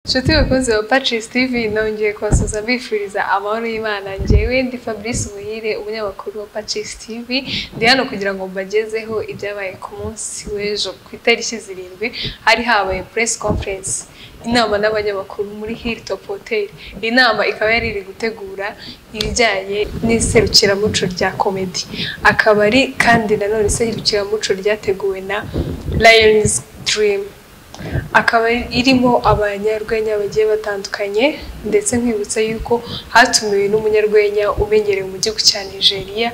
nshuti bakunze wa pacis tv nongeye kubasuza mbifuriza amahoro y'imana ngewe ndi fabrice umuhire umunyamakuru wa pacis tv ndi hano kugira ngo mbagezeho ibyabaye ku munsi w'ejo ku itariki zirindwi hari habaye press conference inama n'abanyamakuru muri hilltop hotel iyi nama ikaba yari iri gutegura ibijyanye n'iserukiramuco rya komedi akaba ari kandi nanone iserukiramuco ryateguwe na lions dream akaba irimo abanyarwenya bagiye batandukanye ndetse nkwibutsa yuko hatumiwe n'umunyarwenya umenyerewe mu gihugu cya nigeria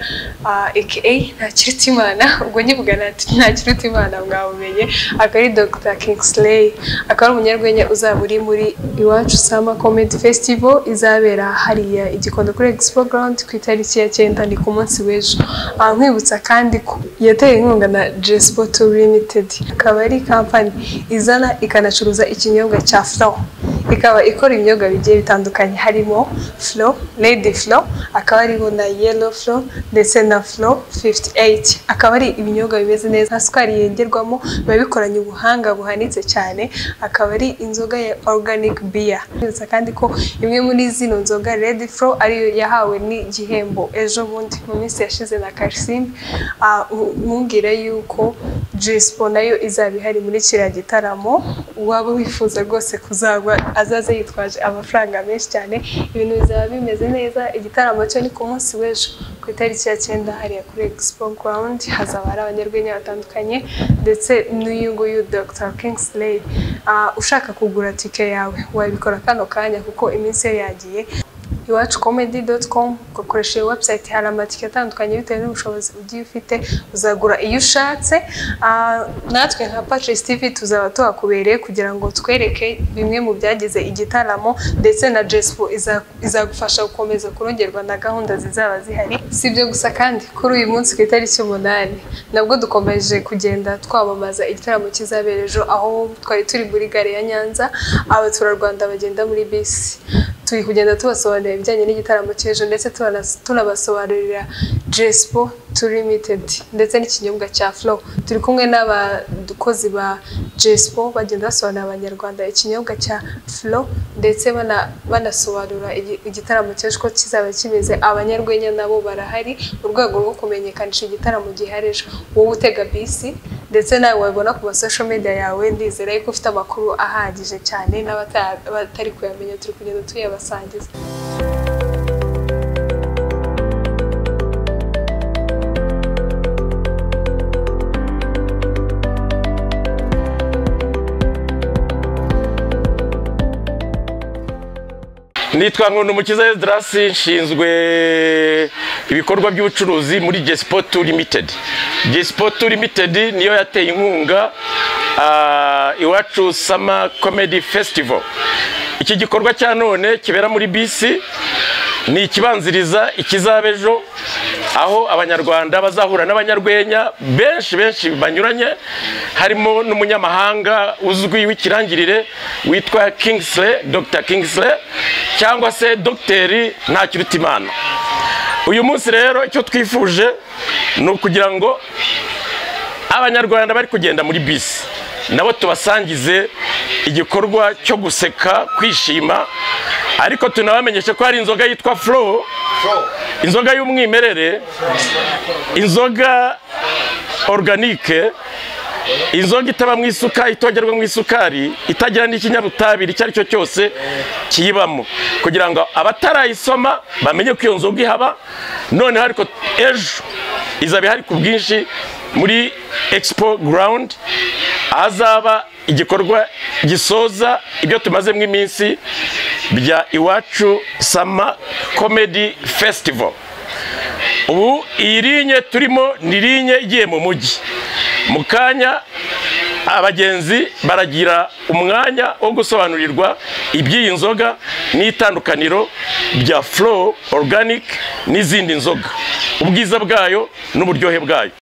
aka ntakirutimana ubwo nkivuga ntakirutimana mwabumenye akaba ari dr kingsley akaba ari umunyarwenya uzaba uri muri iwacu sama comedy festival izabera hariya igikondo kuri expo ground ku itariki ya cyenda ni ku munsi w'ejo nkwibutsa kandi ko yateye inkunga na jespo limited akaba ari kampani izana ikanacuruza ikinyobwa cya flow ikaba ikora ibinyobwa bigiye bitandukanye harimo flow lady flow akaba ariho na yellow flow ndetse na flow 58 akaba ari ibinyobwa bimeze neza nta sukari yengerwamo biba bikoranye ubuhanga buhanitse cyane akaba ari inzoga ya organic beer ndetse kandi ko imwe muri zino nzoga lady flow ariyo yahawe n'igihembo ejo bundi mu minsi yashize na Karisimbi mwumvire yuko Jespo nayo izaba ihari muri kiriya gitaramo uwaba wifuza rwose kuzagwa azaze yitwaje amafaranga menshi cyane ibintu bizaba bimeze neza igitaramo cyo ni ku munsi w'ejo ku itariki ya cyenda hariya kuri expo ground hazaba hari abanyarwenya batandukanye ndetse n'uyu nguyu dr kingsley ushaka kugura tike yawe wabikora kano kanya kuko iminsi yo yagiye iwacu komedi doti komu ugakoresha iyo webusayiti hari amatike atandukanye bitewe n'ubushobozi ugiye ufite uzagura iyo ushatse natwe nka pacisi tivi tuzaba tuhakubereye kugira ngo twereke bimwe mu byagize igitaramo ndetse na jesipo izagufasha gukomeza kurongerwa na gahunda zizaba zihari si ibyo gusa kandi kuri uyu munsi ku itariki umunani nabwo dukomeje kugenda twamamaza igitaramo kizabera ejo aho twari turi muri gare ya nyanza abaturarwanda bagenda muri bisi turi kugenda tubasobanurira ibijyanye n'igitaramo cy'ejo ndetse tunabasobanurira Jespo to limited ndetse n'ikinyobwa cya flow turi kumwe n'abakozi ba Jespo bagenda basobanurira abanyarwanda ikinyobwa cya flow ndetse banasobanura igitaramo cy'ejo ko kizaba kimeze abanyarwenya nabo barahari mu rwego rwo kumenyekanisha igitaramo gihari ejo wowe utega bisi ndetse nawe wabona ku masosho media yawe ndizera yuko ufite amakuru ahagije cyane n'abatari kuyamenya turi kugenda tuyabasangiza nitwa nkunda umukiza edarasi nshinzwe ibikorwa by'ubucuruzi muri gesipotu limitedi gesipotu limitedi niyo yateye inkunga iwacu sama komedi fesitivo iki gikorwa cya none kibera muri bisi ni ikibanziriza ikizaba ejo aho abanyarwanda bazahura n'abanyarwenya benshi benshi banyuranye harimo n'umunyamahanga uzwi w'ikirangirire witwa kingisire dr kingisire cyangwa se dogiteri ntakirutimana uyu munsi rero icyo twifuje ni ukugira ngo abanyarwanda bari kugenda muri bisi nabo tubasangize igikorwa cyo guseka kwishima ariko tunabamenyeshe ko hari inzoga yitwa furo inzoga y'umwimerere inzoga oruganike inzoga itabamo isuka itogerwamo isukari itagira n'ikinyabutabire icyo ari cyo cyose kiyibamo kugira ngo abatarayisoma bamenye ko iyo nzoga ihaba noneho ariko ejo izaba ihari ku bwinshi muri expo ground ahazaba igikorwa gisoza ibyo tumazemo iminsi bya iwacu sama comedy festival ubu iyi linye turimo ni linye igiye mu mujyi mu kanya abagenzi baragira umwanya wo gusobanurirwa iby'iyi nzoga n'itandukaniro rya flow organic n'izindi nzoga ubwiza bwayo n'uburyohe bwayo